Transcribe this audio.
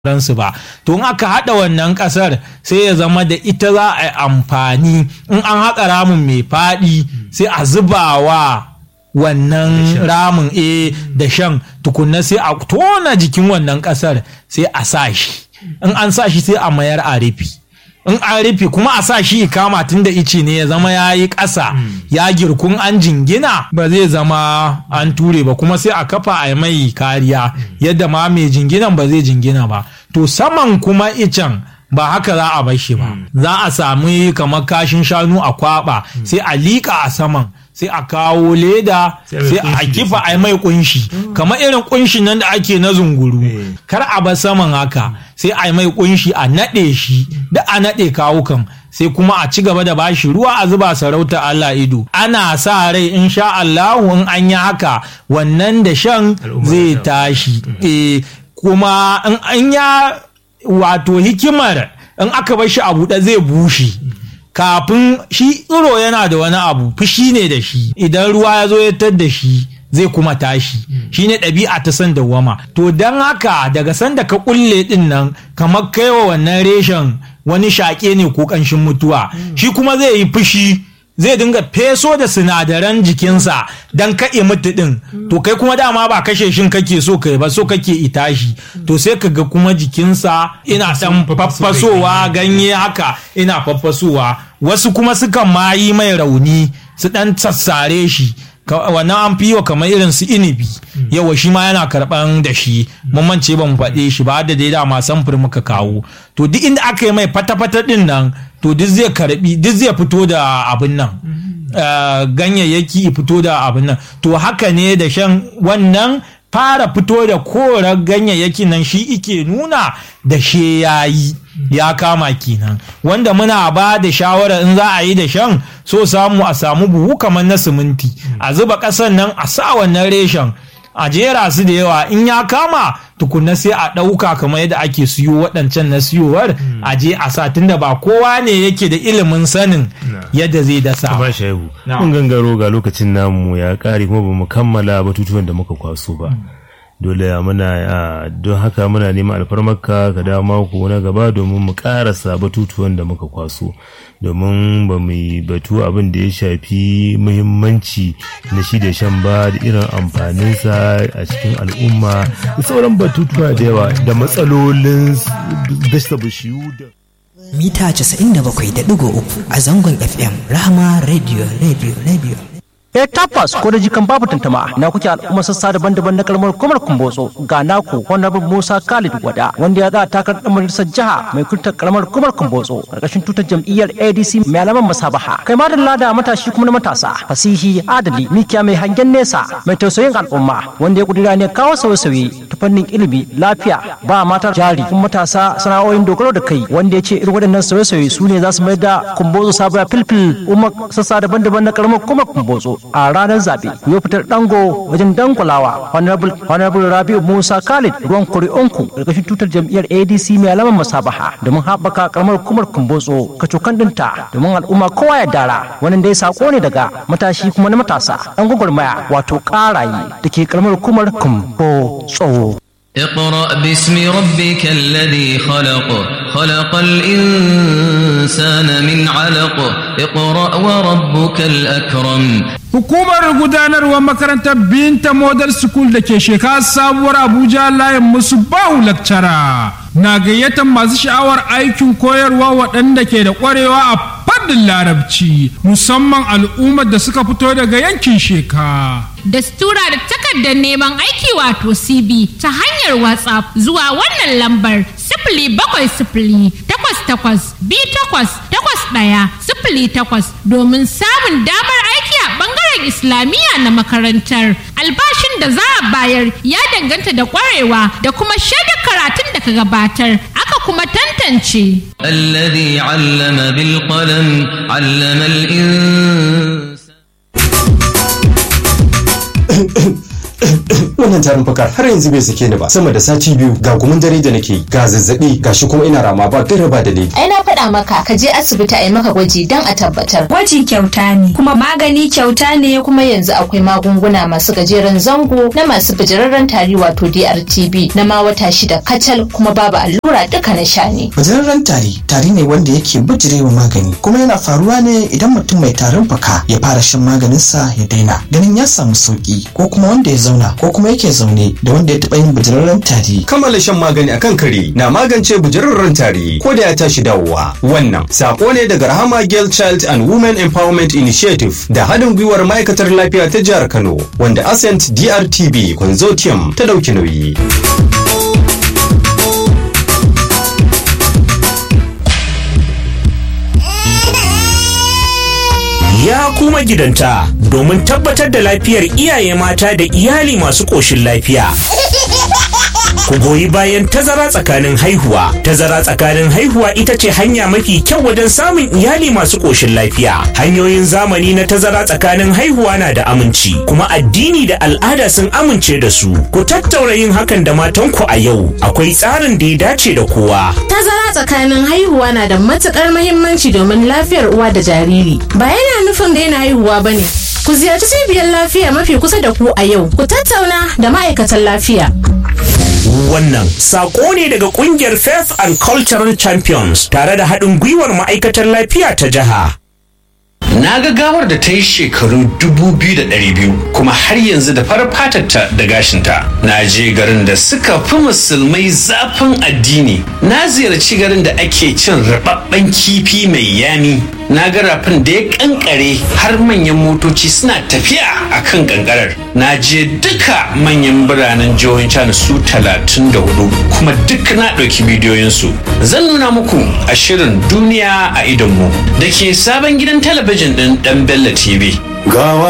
ransu ba to in aka haɗa wannan ƙasar sai ya zama da ita za a yi amfani in an haƙa ramin mai faɗi sai a zuba wa wannan ramin e da shan tukunna sai a tona jikin wannan ƙasar sai a sa shi in an sa shi sai a mayar a rufi in an rufe kuma a sa shi kama tun da ice ne ya zama ya yi ƙasa ya girkun an jingina ba zai zama an ture ba kuma sai a kafa a mai kariya yadda ma mai jinginan ba zai jingina ba to saman kuma icen ba haka za a bar shi ba za a sami kamar kashin shanu a kwaba sai a liƙa a saman sai a kawo leda sai a kifa a mai kunshi kamar irin kunshin nan da ake na zunguru kar a bar saman haka sai a mai kunshi a naɗe shi da a naɗe kawukan sai kuma a ci gaba da bashi ruwa a zuba sarauta Allah ido ana sa rai in sha Allahu in an yi haka wannan da shan zai tashi eh kuma in an ya wato hikimar in aka bar shi a buɗe zai bushe kafin shi tsiro yana da wani abu fushi ne da shi idan ruwa ya zo ya tar da shi zai kuma tashi shi ne ɗabi'a ta san dawwama to don haka daga sanda ka kulle ɗin nan kamar kaiwa wannan reshen wani shaƙe ne ko ƙanshin mutuwa shi kuma zai yi fushi zai dinga feso da sinadaran jikinsa don kaɗe mutu ɗin to kai kuma dama ba kashe shin kake so kai ba so kake itashi to sai ka ga kuma jikinsa ina ɗan faffasowa ganye haka ina faffasowa wasu kuma sukan ma yi mai rauni su ɗan sassare shi wannan an fi wa kamar irin su inibi yawa shi ma yana karban da shi mun mance ba mu faɗe shi ba da dai dama samfur muka kawo to duk inda aka yi mai fata-fata din nan to duk zai karbi duk zai fito da abin nan ganyayyaki fito da abin nan to haka ne da shan wannan fara fito da korar ganyayyaki nan shi ike nuna da she yayi ya kama kenan wanda muna ba da shawara in za a yi da shan so samu a samu buhu kamar na siminti a zuba ƙasan nan a sa wannan reshen a jera su da yawa in ya kama tukunna sai a ɗauka kamar yadda ake siyo waɗancan na siyowar a je a sa tunda ba kowa ne yake da ilimin sanin yadda zai dasa ba shehu mun gangaro ga lokacin namu ya ƙare kuma ba mu kammala batutuwan da muka kwaso ba dole muna don haka muna neman alfarmarka ka dawo mako na gaba domin mu karasa batutuwan da muka kwaso domin ba mu batu abin da ya shafi muhimmanci na shi da shan ba da irin amfaninsa a cikin al'umma da sauran batutuwa da yawa da matsalolin dasa bishiyu da mita 97.3 a zangon fm rahama radio radio radio Eh tabbas ko da jikan babu tantama na kuke al'umma sassa daban-daban na kalmar kumar kumbotso ga naku honorable Musa Khalid Wada wanda ya za takar dan majalisar jiha mai kuntar kalmar kumar kumbotso karkashin tutar jam'iyyar ADC mai alaman masabaha kai ma da da matashi kuma na matasa fasihi adali mikiya mai hangen nesa mai tausayin al'umma wanda ya kudura ne kawo sauye-sauye ta fannin ilimi lafiya ba mata jari kuma matasa sana'o'in dogaro da kai wanda ya ce irin waɗannan sauye-sauye su ne za su mai da kumbotso sabuwa filfil umar sassa daban-daban na kalmar kumar kumbotso a ranar zaɓe ku yi fitar dango wajen dangulawa honorable rabiu musa khalid ruwan kuri'unku ƙarƙashin tutar jam'iyyar adc mai alamar masabaha domin haɓaka karamar hukumar kumbotso kacokan ɗinta domin al'umma kowa ya dara wannan dai sako ne daga matashi kuma na matasa ɗan gwagwarmaya wato ƙaraye da ke karamar hukumar kumbotso. اقرأ باسم ربك الذي خلق خلق الإنسان من علق اقرأ وربك الأكرم Hukumar gudanarwar makarantar Binta Model School da ke shekara sabuwar Abuja layin musu bahu lakcara na gayyatar masu sha'awar aikin koyarwa waɗanda ke da ƙwarewa a fannin larabci musamman al'ummar da suka fito daga yankin sheka. Dastura da takardar neman aiki wato CB ta hanyar WhatsApp zuwa wannan lambar sifili bakwai sifili takwas takwas bi takwas takwas ɗaya sifili takwas domin samun damar aiki a ɓangaren Islamiyya na makarantar. Albashin da za a bayar ya danganta da ƙwarewa da kuma shaidar karatun da ka gabatar aka kuma tantance. الذي علم بالقلم علم الإنسان wannan tarin fakar har yanzu bai sake ni ba sama da sati biyu ga gumin dare da nake yi ga zazzabi ga shi kuma ina rama ba gaira ba dalili ai na faɗa maka ka je asibiti a yi maka gwaji don a tabbatar Gwaji kyauta ne, kuma magani kyauta ne kuma yanzu akwai magunguna masu gajeren zango na masu bijirarren tari wato DRTB na ma wata shida kacal kuma babu allura duka na sha ne Bijirarren tari tari ne wanda yake bijirewa magani kuma yana faruwa ne idan mutum mai tarin fuka ya fara shan maganinsa ya daina ganin ya samu sauki ko kuma wanda ya zauna ko kuma yake zaune da wanda ya taɓa yin bijirarren tari. kammala shan magani akan kare na magance bujirarren tari ko da ya tashi dawowa wannan sako ne daga rahama girl child and women empowerment initiative da haɗin gwiwar ma'aikatar lafiya ta jihar kano wanda ascent drtb consortium ta ɗauki nauyi Ya kuma gidanta domin tabbatar da lafiyar iyaye mata da iyali masu ƙoshin lafiya. Ku goyi bayan tazara tsakanin haihuwa. Tazara tsakanin haihuwa ita ce hanya mafi kyau wajen samun iyali masu ƙoshin lafiya. Hanyoyin zamani na tazara tsakanin haihuwa na da aminci, kuma addini da al'ada sun amince da su. Ku tattaura yin hakan da matanku a yau. Akwai tsarin da ya dace da kowa. Tazara tsakanin haihuwa na da matukar mahimmanci domin lafiyar uwa da jariri. Ba yana nufin daina haihuwa ba ne. Ku ziyarci cibiyar lafiya mafi kusa da ku a yau. Ku tattauna da ma'aikatan lafiya. Wannan sako ne daga kungiyar Faith and Cultural Champions tare da haɗin gwiwar ma'aikatar lafiya ta jiha. Na ga gawar da ta yi shekaru dubu biyu da ɗari biyu kuma har yanzu da farar fatarta da gashinta. Na je garin da suka fi musulmai zafin addini. Na ziyarci garin da ake cin rababben kifi mai yami. Na ga rafin da ya kankare har manyan motoci suna tafiya a kan kankarar. Na je duka manyan biranen jihohin China su talatin da hudu kuma duk na ɗauki bidiyoyinsu. Zan nuna muku a shirin duniya a idonmu da ke sabon gidan talabijin ɗin ɗan Bello TV. gawa